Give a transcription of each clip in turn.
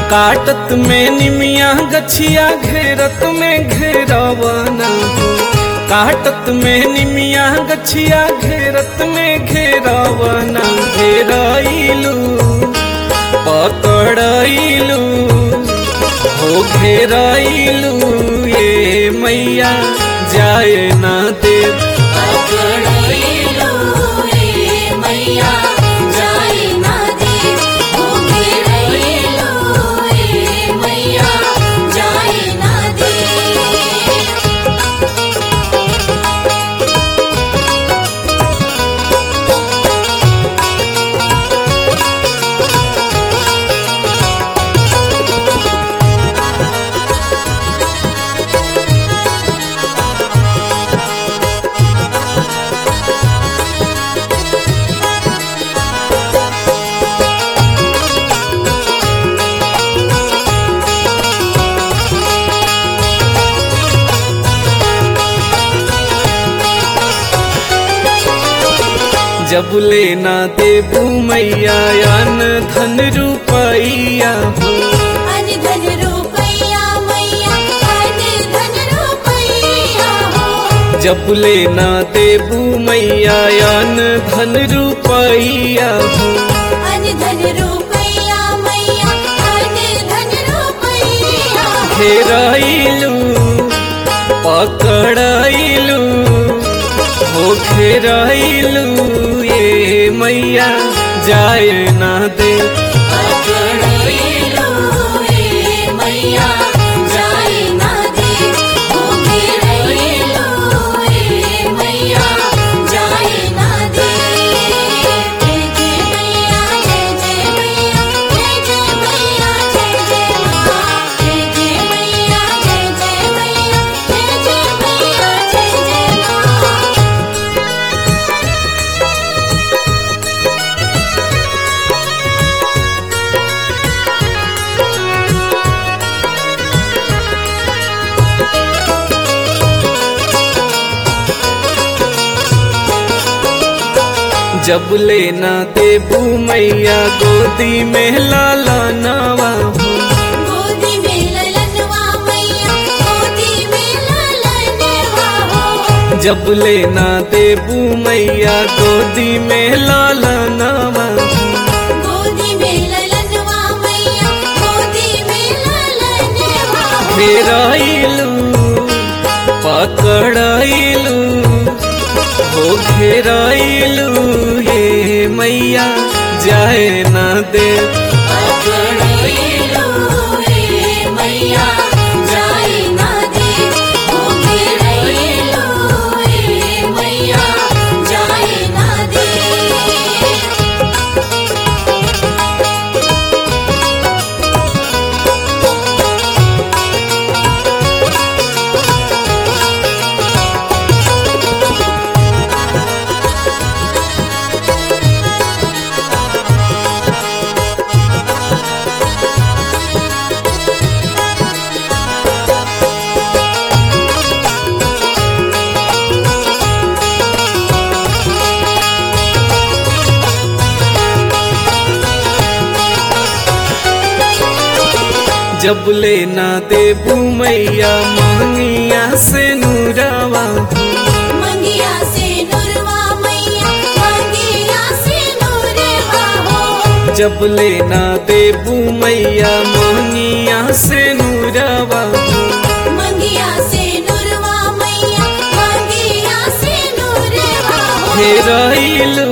काटत में निमिया गछिया घेरत में घेरवना हो काटत में निमिया गछिया घेरत में घेरवना घेरैलू पकड़ैलू हो घेरैलू ये मैया जाए ना देव पकड़ैलो रे मैया जाए ना दे ओ घेरैलो रे मैया जाए ना दे जब लेना देबू मैया अन धन रुपैया हो अन धन रुपैया मैया अन धन रुपैया हो जब लेना देबू मैया अन धन रुपैया हो अन धन रुपैया मैया अन धन रुपैया हो घेरैलू पकड़ैलू हो घेरैलू ये मैया जाए ना दे पकड़ैलो रे मैया जाए ना दे ओ घेरैलो रे मैया जाए ना दे जय जय मैया जय जय मैया जय जय मैया जय जय माँ जय जय मैया जय जय मैया जय जय मैया जय जय माँ जब लेना देबू मैया गोदी में लाला नवा हो गोदी में ललनवा मैया गोदी में ललनवा हो जब लेना देबू मैया गोदी में लाला नवा हो गोदी में ललनवा मैया गोदी में ललनवा हो घेराइलू पकड़ाइलू हो घेराइलू ये मैया जाए ना दे पकड़ैलो रे मैया जाए ना दे ओ घेरैलो रे मैया जाए ना दे जब लेना देबू मैया मांगिया से नूरावा हो मंगिया से नुरवा मैया मंगिया से नुरवा हो जब लेना देबू मैया मोहनिया से नूरावा हो मंगिया से नुरवा मैया मंगिया से नुरवा हो घेराइलू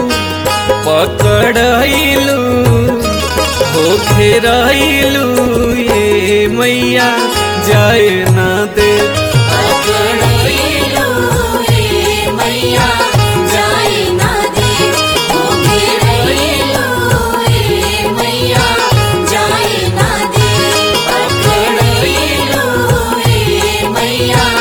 पकड़ाइलू हो घेराइलू ये मैया जाए ना दे पकड़ैलो रे मैया जाए ना दे ओ घेरैलो रे मैया जाए ना दे पकड़ैलो रे मैया